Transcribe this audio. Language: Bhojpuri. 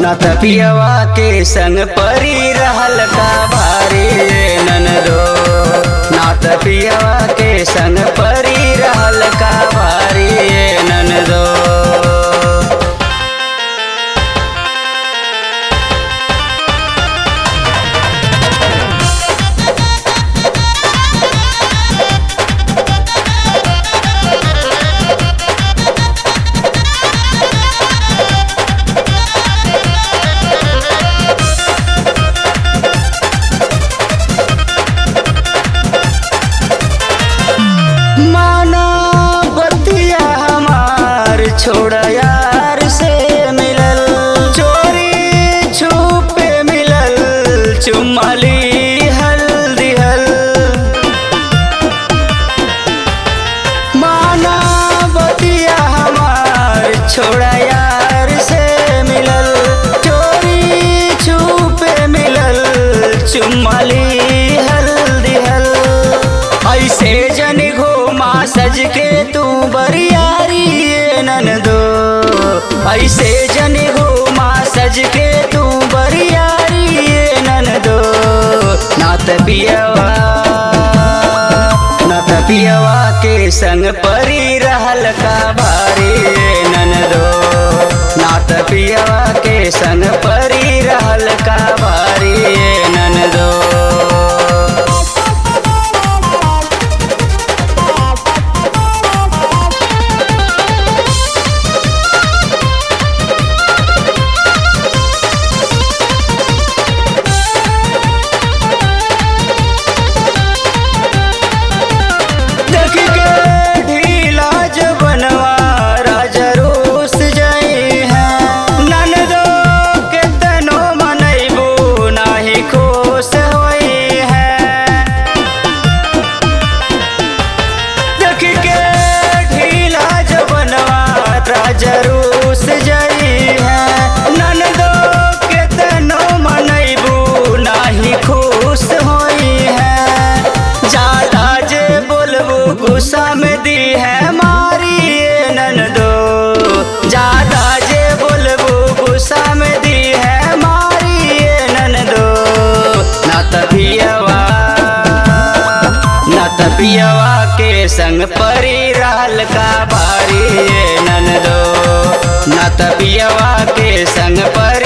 न त पियवा के संग परी रहल का भारी ननदो न त पियवा के संग परी रहल का भारी ननदो माना बतिया हमार छोड़ यार से मिलल चोरी छुपे मिलल चुमली हल्दी हल माना बतिया हमार छोड़ यार से मिलल चोरी छुपे मिलल चुमली हल्दी हल ऐसे जन घोमा सज के तू बरियारी ये ननदो ऐसे जन घोमा सज के तू बरियारी ये ननदो नात पियवा नात पियवा के संग परी रहल का भारी ये ननदो नात पियवा के संग परी रहल का भारी ये ननदो देख के ढीला जबनवा राजा रोस जाई है ननदो के तनो मनैबो नाही खुश होई है देख के ढीला जबनवा राजा रोस जाई है ननदो के तनो मनैबो नाही खुश होई है ज्यादा जे बोलबो गुस्सा में दी है मारी ये ननदो ज्यादा जे बोलबो गुस्सा में दी है मारी ये ननदो ना तपियवा ना तपियवा के संग परी रहल का बारी ये ननदो ना तपियवा के संग परी